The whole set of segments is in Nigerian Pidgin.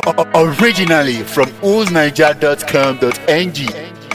Originally from oolsniger.com.ng.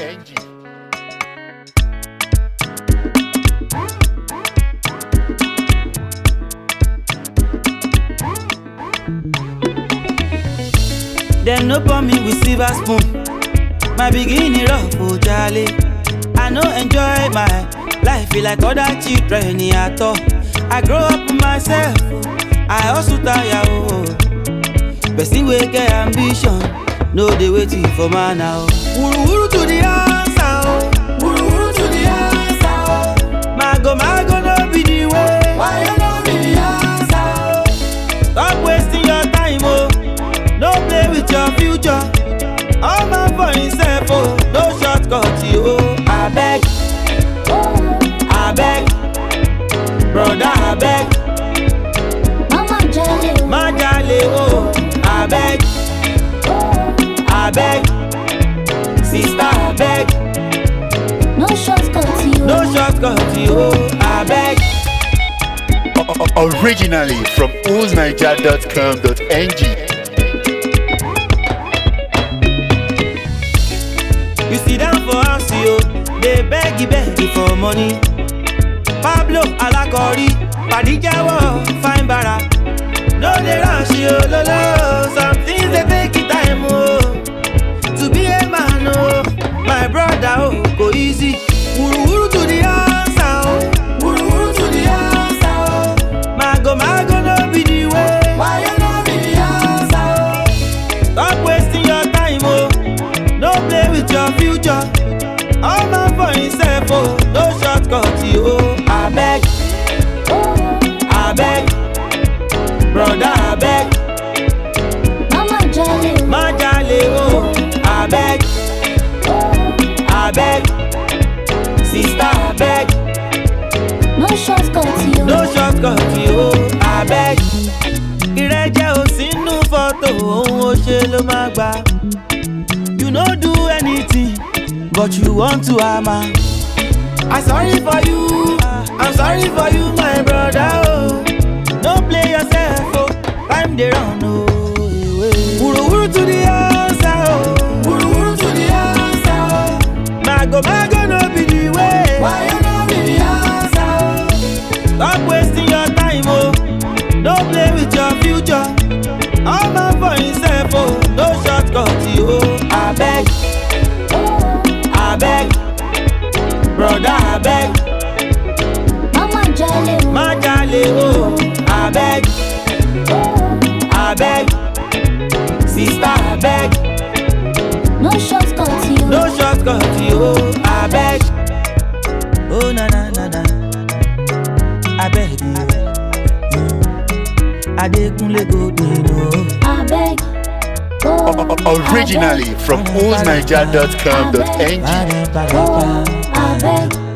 Dem no pour me with silver spoon. My beginning rough, oh jolly. I no enjoy my life feel like other children at all. I grow up myself, I also tire oh. Person wey get ambition, no dey waiting for man now. Wuru wuru to the answer oh, wuru wuru to the answer oh. Mago mago no be the way, why you no be the answer oh? Stop wasting your time oh, no play with your future. All man for himself oh, no shortcut you oh. Abeg, abeg, brother abeg. Mama Jelly, má jalè o abeg abeg sista abeg no shortcut you. no shortcut o abeg. Originally from oolsniger.com.ng. you sit down for house yo dey beg beg for money. pablo alakori padijawo fine bara no dey rush yo lolo some things dey take it time o to be a man o my brother o go easy. wuruwuru to the answer o wuruwuru to the answer o mago mago no be the way why you no be the answer o stop wasting your time o no play with your future all man for himself o no shortcut o abeg abeg broda abeg Mama Jelly, má jalè o abeg abeg sista abeg no shortcut you. no shortcut o abeg ìrẹ́jẹ ò sínú fọ́tò ohun ó ṣe ló má gbà you no do anything but you want to hammer. I sorry for you, I'm sorry for you my brother oh. No play yourself oh, time dey run oh. Wuruwuru to the answer oh, wuruwuru to the answer oh. Mago mago no be the way, why you no be the answer oh. Stop wasting your time oh, no play with your future. All man for himself oh, no shortcut oh. Abeg, abeg, brother abeg. Mama Jelly, má jalè o abeg abeg sista abeg no shortcut you. no shortcut o abeg. o na na na na abeg adekunle go dey no. Abeg, oh, Originally from oolsniger.com.ng. oh, abeg,